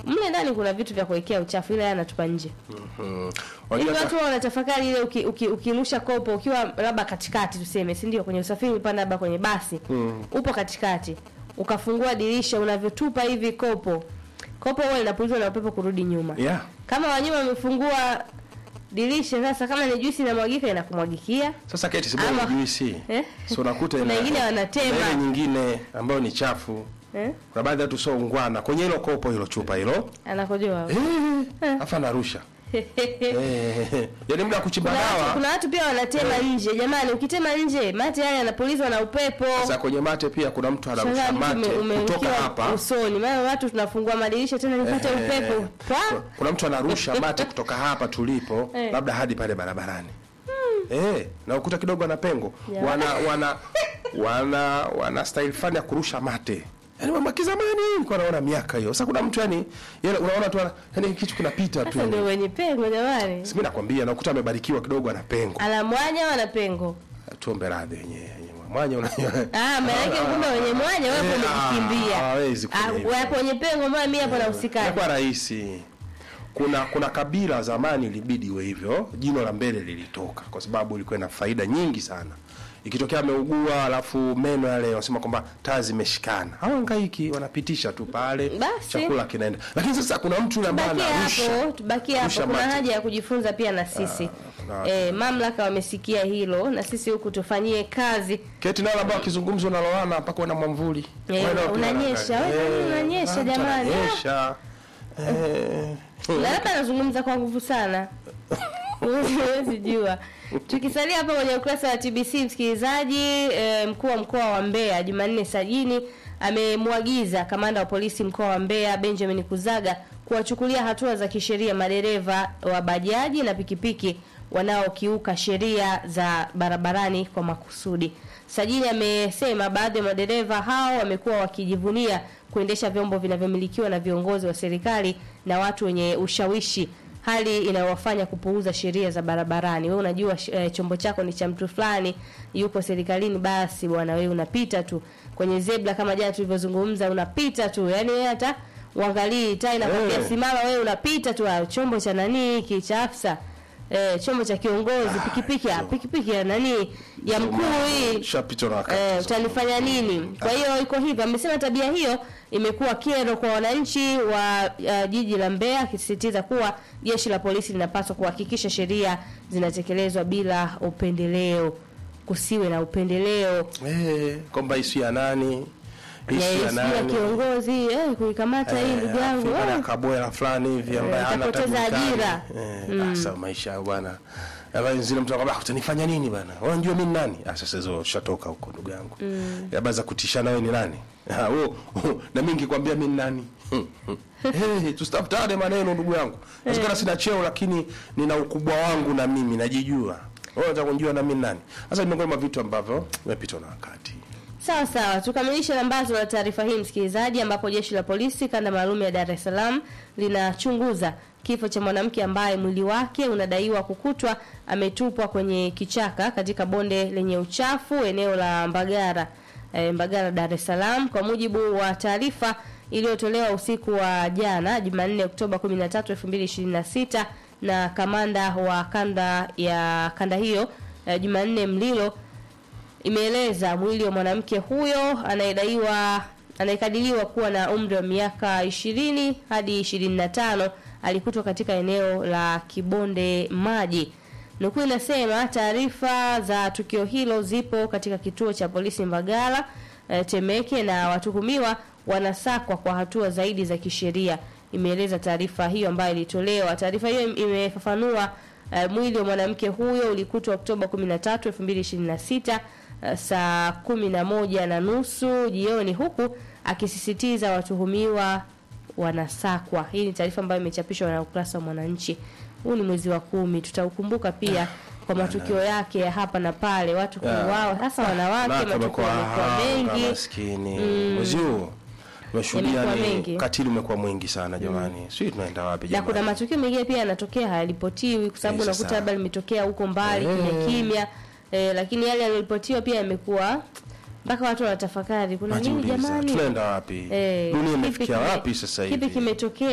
mle ndani kuna vitu vya kuwekea uchafu, ile yeye anatupa nje. Mm. Hivi Wajua watu wao wanatafakari ile uki, uki, ukirusha kopo ukiwa labda katikati tuseme, si ndio? Kwenye usafiri upanda labda kwenye basi upo katikati, ukafungua dirisha, unavyotupa hivi kopo, kopo huwa linapulizwa na upepo kurudi nyuma. yeah. Kama wanyuma wamefungua dirisha, sasa kama ni juisi inamwagika inakumwagikia. Sasa keti si bora Ama- juisi. Eh? So unakuta Kuna ina- wengine wanatema. na ile nyingine ambayo ni chafu. Eh? Kuna baadhi ya watu sio ungwana kwenye hilo kopo hilo chupa hilo. Anakojoa. Eh, afa narusha. Eh, yaani muda wa kuchimba Kuna watu, dawa. kuna watu pia wanatema nje. Jamani, ukitema nje mate yale yanapulizwa na upepo. Sasa kwenye mate pia kuna mtu anarusha Shangaa mtu mate ume- kutoka umewekewa hapa. usoni. Maana watu tunafungua madirisha tena nipate Eh, upepo. Pwa! Kuna mtu anarusha mate kutoka hapa tulipo Eh. labda hadi pale barabarani. Eh, na ukuta kidogo ana pengo. Yeah. Wana wana wana wana style fani ya kurusha mate. Yaani mama kizamani nilikuwa naona miaka hiyo. Sasa kuna mtu yani yani unaona tu ana- yani kitu kinapita tu. Sasa ndio yani. wenye pengo jamani. Mimi nakwambia na ukuta amebarikiwa kidogo ana pengo. Ana mwanya wala pengo? Tuombe radhi wenyewe. Mwanya unajua. Ah, maana yake kumbe wenye mwanya wewe Eh, umejikimbia. ah, hawezi kufanya Ah, hivyo. wapo wenye pengo mbona mimi hapo nahusikana. Ilikuwa rahisi. Kuna kuna kabila zamani ilibidi iwe hivyo, jino la mbele lilitoka kwa sababu ilikuwa ina faida nyingi sana. Ikitokea ameugua alafu meno yale wanasema kwamba taa zimeshikana. Hawahangaiki, wanapitisha tu pale, Basi. chakula kinaenda. Lakini sasa kuna mtu yule ambaye Tubakie anarusha. hapo, tubakie hapo. Rusha Kuna mate. haja ya kujifunza pia na sisi. kuna- Eh, mamlaka wamesikia hilo na sisi huku tufanyie kazi. Keti nalo ambao akizungumza unaloana mpaka una mwamvuli. Eh, Wewe nao pia unanyesha, unaangalia. wewe Eh, unanyesha mtu jamani. Ananyesha. Eh. Na labda anazungumza kwa nguvu sana. Huwezi jua. Tukisalia hapa kwenye ukurasa wa TBC msikilizaji, e, mkuu wa mkoa wa Mbeya Jumanne Sajini amemwagiza kamanda wa polisi mkoa wa Mbeya Benjamin Kuzaga kuwachukulia hatua za kisheria madereva wa bajaji na pikipiki wanaokiuka sheria za barabarani kwa makusudi. Sajini amesema baadhi ya madereva hao wamekuwa wakijivunia kuendesha vyombo vinavyomilikiwa na viongozi wa serikali na watu wenye ushawishi hali inayowafanya kupuuza sheria za barabarani. Wewe unajua eh, chombo chako ni cha mtu fulani yuko serikalini, basi bwana, wewe unapita tu kwenye zebra kama jana tulivyozungumza, unapita tu, yani wewe hata uangalii taa inakwambia Eh. simama, wewe unapita tu. ah, Chombo cha nani hiki cha afisa eh, chombo cha kiongozi, pikipiki ah, pikipiki ya nani ya mkuu hii Shapitwa na wakati. Eh, utanifanya nini? Kwa hiyo iko hivyo. Amesema tabia hiyo imekuwa kero kwa wananchi wa uh, jiji la Mbeya, akisisitiza kuwa jeshi la polisi linapaswa kuhakikisha sheria zinatekelezwa bila upendeleo, kusiwe na upendeleo Eh, kwamba isi ya nani? ya Isi ya sijui ya nani? kiongozi eh, kuikamata hii ndugu yangu Afrika na eh. kabwela fulani hivi ambaye Eh, hana utapoteza tabia kali. ajira. Eh, sasa maisha hayo bwana. Habari zile mtu anakwambia utanifanya nini bwana? Wewe unajua mimi ni nani? Ah sasa hizo ushatoka huko ndugu yangu. Mm. Habari za kutishana wewe ni nani? Ah wewe na mimi nikikwambia mimi ni nani? Eh, tusitafutane maneno ndugu yangu. Inawezekana sina cheo lakini nina ukubwa wangu na mimi najijua. Wewe unataka kunijua na mimi ni nani? Sasa ni miongoni mwa vitu ambavyo vimepitwa na wakati. Sawa sawa, tukamilishe lambazo la taarifa hii msikilizaji, ambapo jeshi la polisi kanda maalum ya Dar es Salaam linachunguza kifo cha mwanamke ambaye mwili wake unadaiwa kukutwa ametupwa kwenye kichaka katika bonde lenye uchafu eneo la Mbagara e, Mbagara Dar es Salaam. Kwa mujibu wa taarifa iliyotolewa usiku wa jana Jumanne Oktoba 13, 2026 na kamanda wa kanda ya kanda hiyo e, Jumanne Mlilo imeeleza mwili wa mwanamke huyo anayedaiwa anayekadiriwa kuwa na umri wa miaka 20 hadi 25 alikutwa katika eneo la Kibonde Maji. Nukuu inasema taarifa za tukio hilo zipo katika kituo cha polisi Mbagala e, Temeke na watuhumiwa wanasakwa kwa hatua zaidi za kisheria, imeeleza taarifa hiyo ambayo ilitolewa. Taarifa hiyo imefafanua e, mwili wa mwanamke huyo ulikutwa Oktoba 13, 2026 eh, saa kumi na moja na nusu jioni huku akisisitiza watuhumiwa wanasakwa. Hii ni taarifa ambayo imechapishwa na ukurasa wa Mwananchi. Huu ni mwezi wa kumi, tutaukumbuka pia kwa matukio yake ya hapa na pale, watu kuuawa, hasa wanawake, Na matukio tumekuwa yamekuwa hanga, mengi. maskini. Mwezi huu tumeshuhudia Yamekuwa ni mengi. ukatili umekuwa mwingi sana jamani. Sisi tunaenda wapi na jamani? kuna matukio mengine pia yanatokea hayaripotiwi kwa sababu Eh, unakuta sasa. labda limetokea huko mbali Eh. kimya kimya eh, lakini yale yaliyoripotiwa pia yamekuwa mpaka watu wanatafakari kuna nini Najiuliza, jamani tunaenda wapi? Eh, Dunia kipi imefikia kime- wapi sasa hivi? kipi kimetokea